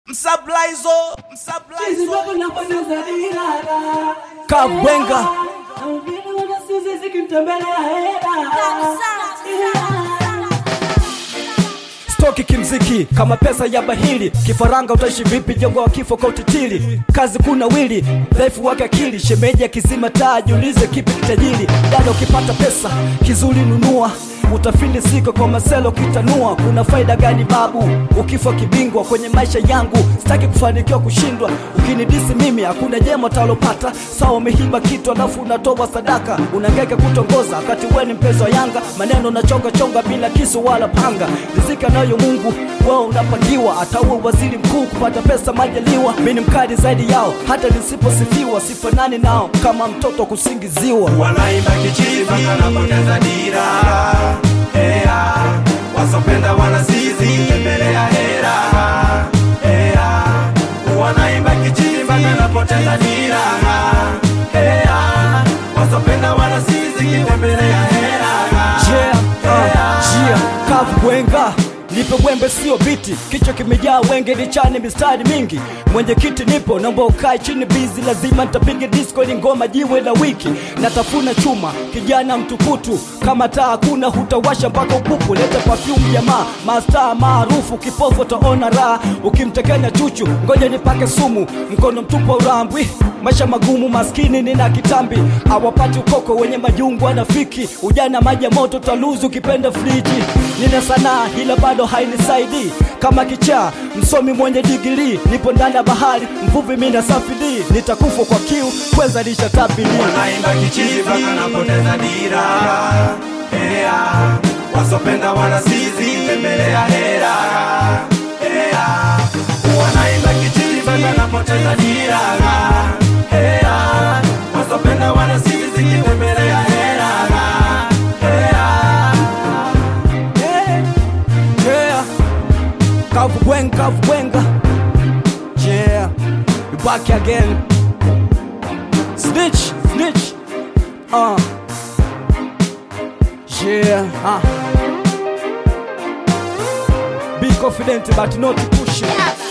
Msablaizo, msablaizo. Kabwenga stoki kimziki kama pesa ya bahili kifaranga utaishi vipi jongo wa kifo kwa utitili kazi kuna wili dhaifu wake akili shemeji akizima taa jiulize kipi kitajiri dada ukipata pesa kizuri nunua utafili siko kwa maselo kitanua kuna faida gani babu ukifa kibingwa kwenye maisha yangu sitaki kufanikiwa kushindwa ukinidisi mimi hakuna jema talopata sawa umehiba kitu alafu unatoa sadaka unangeke kutongoza wakati wewe ni mpenzi wa yanga maneno nachonga chonga bila kisu wala panga rizika nayo mungu wao unapangiwa ataue waziri mkuu kupata pesa majaliwa mi ni mkali zaidi yao hata nisiposifiwa sifanani nao kama mtoto kusingiziwa wanaimba kichizi wanapoteza dira Ea, wasopenda wanasizi tembelea hera Ea, wanaimba kichizi wanapoteza dira Ea, wasopenda wanasizi tembelea hera Yeah, uh, yeah, kavu bwenga nipe wembe sio biti kichwa kimejaa wenge nichane mistari mingi mwenyekiti nipo naomba ukae chini bizi lazima nitapiga disco ni ngoma jiwe la wiki natafuna chuma kijana mtukutu kama taa hakuna hutawasha mpaka upupu leta perfume jamaa mastaa maarufu kipofu utaona raha ukimtekenya chuchu ngoja nipake sumu mkono mtupu wa urambwi maisha magumu maskini nina kitambi awapati ukoko wenye majungu anafiki ujana maji ya moto taluzu ukipenda friji nina sanaa ila bado hainisaidii kama kichaa msomi mwenye digiri nipo ndani ya bahari mvuvi mina safiri nitakufa kwa kiu kweza lisha tabili wanaimba kichizi wanapoteza dira Ea, wasopenda wanasizi tembelea hera Ea, wanaimba kichizi wanapoteza dira Ea, wasopenda wanasizi tembelea hera Ea, yeah. kavu bwenga kavu bwenga yeah we back again snitch snitch uh yeah uh be confident but not pushing